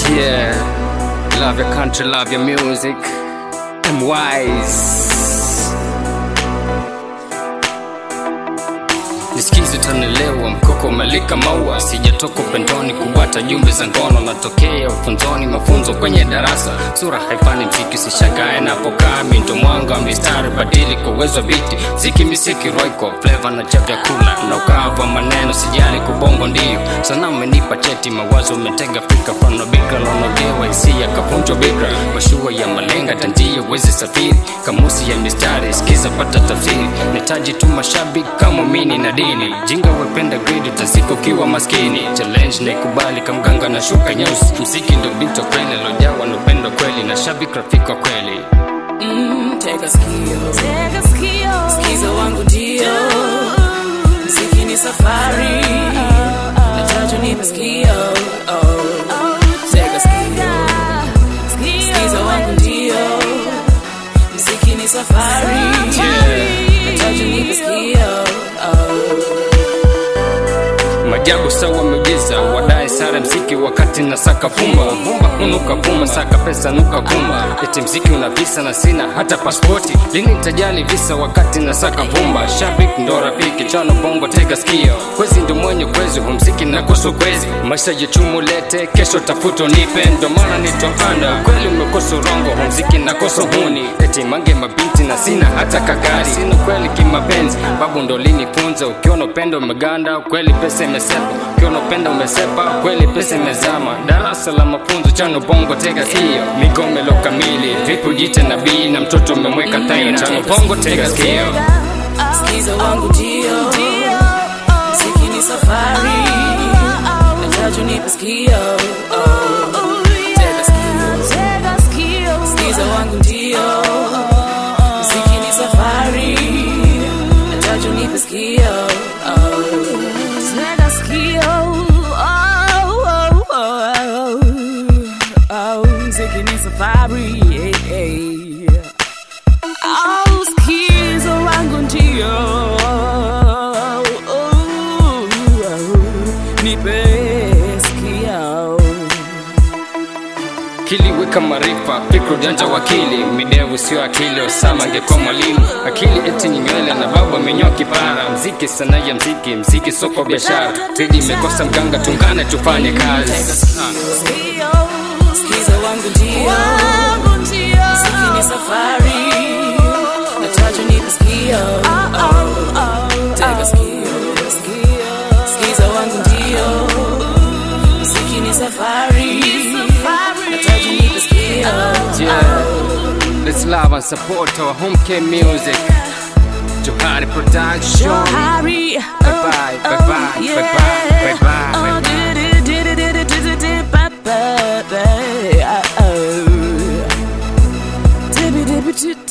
Yeah, love your country, love your music. I'm wise. Nisikize tanelewa, mkoko umelika maua, sijatoka upendoni kubwata jumbe za ngono, natokea ufunzoni, mafunzo kwenye darasa, sura haifani mziki, usishagae napokaa, mindo mwanga wa mistari, badili kwa uwezo wa biti, ziki misiki roiko, flavor na cha vyakula, na ukavu wa maneno, sijali kubongo ndio, sana umenipa cheti, mawazo umetega fika, fano bikra lonogewa, hisia kapunjwa bikra, mashua ya malenga, tanjia uwezi safiri, kamusi ya mistari, sikiza pata tafsiri, nitaji tu mashabiki kama mini na dini jinga wependa grade utasika ukiwa maskini challenge naikubali kamganga na shuka nyeusi mziki ndo binto kweli lojawa na upendo kweli na shabiki rafiki wa kweli Mm, tega sikio, Tega sikio. sikiza wangu ndio, mziki ni safari, nataka nipe sikio, oh. Tega sikio, sikiza wangu ndio, mziki ni safari, nataka nipe sikio, oh. majabu sawa miujiza wadai sare mziki wakati na saka vumba vumba kunuka vuma saka pesa nuka kumba eti mziki una visa na sina hata paspoti lini tajali visa wakati na saka vumba shabik ndo rafiki chano bongo tega skio kwezi ndo mwenye kwezi humziki nakosa kwezi maisha jichumu lete kesho tafuto nipe ndo maana nitohanda kweli umekosa urongo humziki nakosa huni eti mange mabinti na sina hata kagari sina kweli kimapenzi babu ndo linifunza ukiona upendo umeganda kweli pesa imesepa ukiona upendo umesepa kweli pesa imezama darasa la mafunzo chano bongo tega sikio migomelo kamili vipi ujite nabii na mtoto umemweka taina chano bongo tega sikio Sikiza wangu ndio, mziki ni safari, nataka nipe sikio, oh. Tega sikio, sikiza wangu ndio, mziki ni safari, nataka nipe sikio, oh. Mziki ni safari, hey, hey. Au sikizo wangu ndio nipe sikio kiliweka maarifa fikra ujanja wakili midevu sio akili osama angekuwa mwalimu akili eti ni nywele na babu amenyoa kipara mziki sana ya mziki mziki soko biashara tedi imekosa mganga tungane tufanye kazi Ah. sikiza wangu ndio mziki ni safari nataka nipe sikio tega sikio sikiza wangu ndio mziki ni safari nataka nipe sikio Yeah. Let's love and support our home care music. Johari Production. Johari. Bye bye, bye bye, bye bye, bye bye, bye Oh, bye. did it, did it, did it, did it, did it, bye bye, bye. Oh, oh. Dibby, dibby, did,